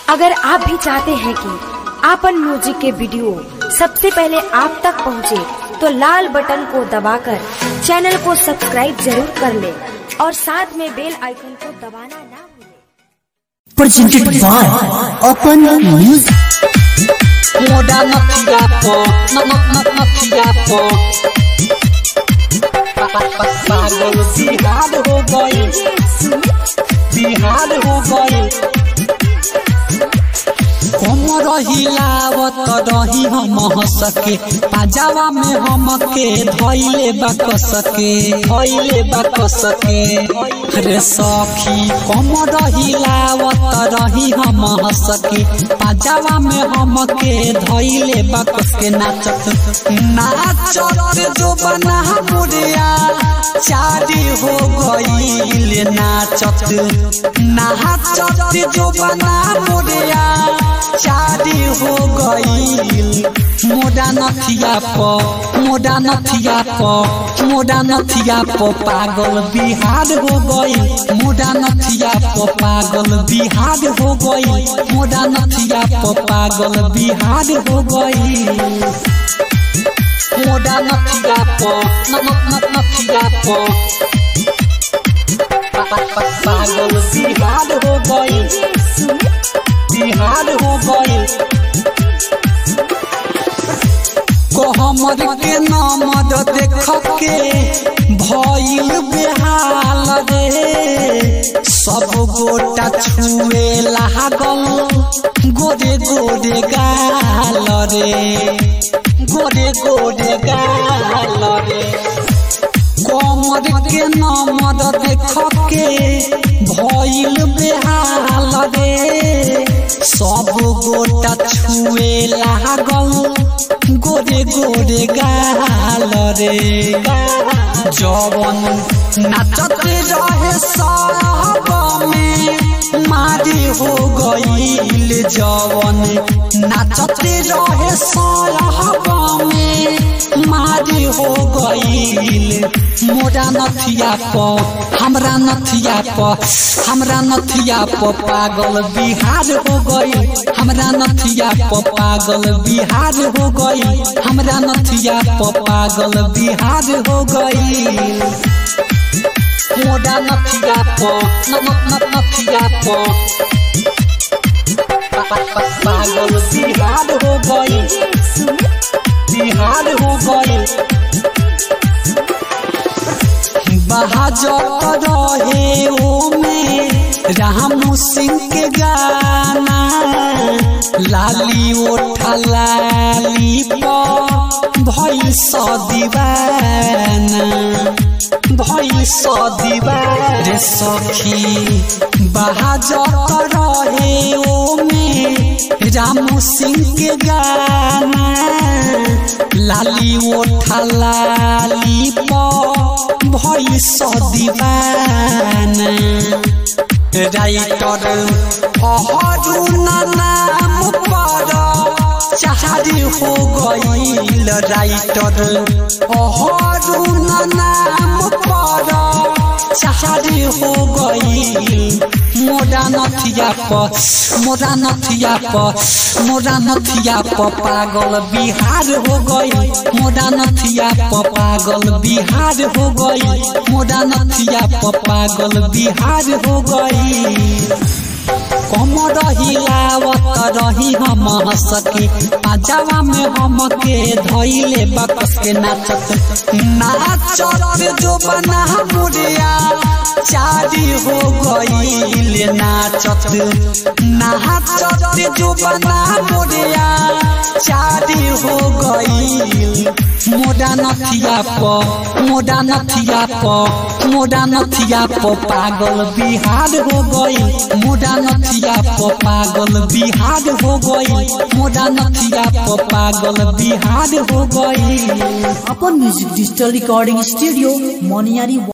अगर आप भी चाहते हैं कि आपन म्यूजिक के वीडियो सबसे पहले आप तक पहुंचे, तो लाल बटन को दबाकर चैनल को सब्सक्राइब जरूर कर ले और साथ में बेल आइकन को दबाना ना भूलें। presented by Open Music. Moda mafia po, ma ma ma mafia po. पागल बिहार हो गई बिहार हो गई कमर हिलावत रही हम सके पाजावा में हम के धैले बक सके धैले बक सके रे सखी कमर हिलावत रही हम सके पाजावा में हम के धैले बक सके नाचत नाचत जो बना मुरिया चारी हो गईल नाचत नाचत जो बना मुरिया चारी हो गईल मोडा नथिया प मोडा नथिया प मोडा नथिया प पागल बिहार हो गईल मोडा नथिया प पागल बिहार हो गईल मोडा नथिया प पागल बिहार हो गईल मोडा नथिया प न न न नथिया प पागल बिहार हो गईल बिहार हो गईल हमर के नामद देख के भइल बेहाल रे सब गोटा छुए लागल गोरे गोरे गाल रे गोरे गोरे गाल रे कमर के नमद देख के भइल बेहाल रे सब गोटा छुए लागल गोरे गोरे गाल रे जवन नाचत रहे सब में मारी हो गईल जवन नाचत रहे सब में मारी हो गईल मोरा नथिया प हमरा नथिया प हमरा नथिया प पागल बिहार हो गईल हमरा नथिया प पागल बिहार हो गईल हमरा नथिया प पागल बिहार हो गईल मोरा नथिया प न न न नथिया प पागल बिहार हो गईल बिहार हो गईल बहाजत रहे ओ में राम सिंह के गाना लाली ओठा लाली प भइल स दीवाना भइल स दीवाना रे सखी बहाजत रहे ओ में राम सिंह के गाना लाली ओठा लाली प भइल स दीवाना राइटर अहरू नाम पर चारी हो गईल राइटर अहरू नाम पर चारी हो गईल मोरा नथिया प मोरा नथिया प मोरा नथिया प पागल बिहार हो गई मोरा नथिया प पागल बिहार हो गई मोरा नथिया प पागल बिहार हो गई कमर हिलावत रही हम सके पाजावा में हम के धैले बकस के नाचत नाचत जो बना मुरिया चारी हो गईल नाचत नाचत जो बना मुरिया चारी हो गईल मोडा नथिया प मोडा नथिया प मोडा नथिया प पागल बिहार हो गईल मोडा नथिया प पागल बिहार हो गईल मोडा नथिया प पागल बिहार हो गईल Open Music Digital Recording Studio, Moniari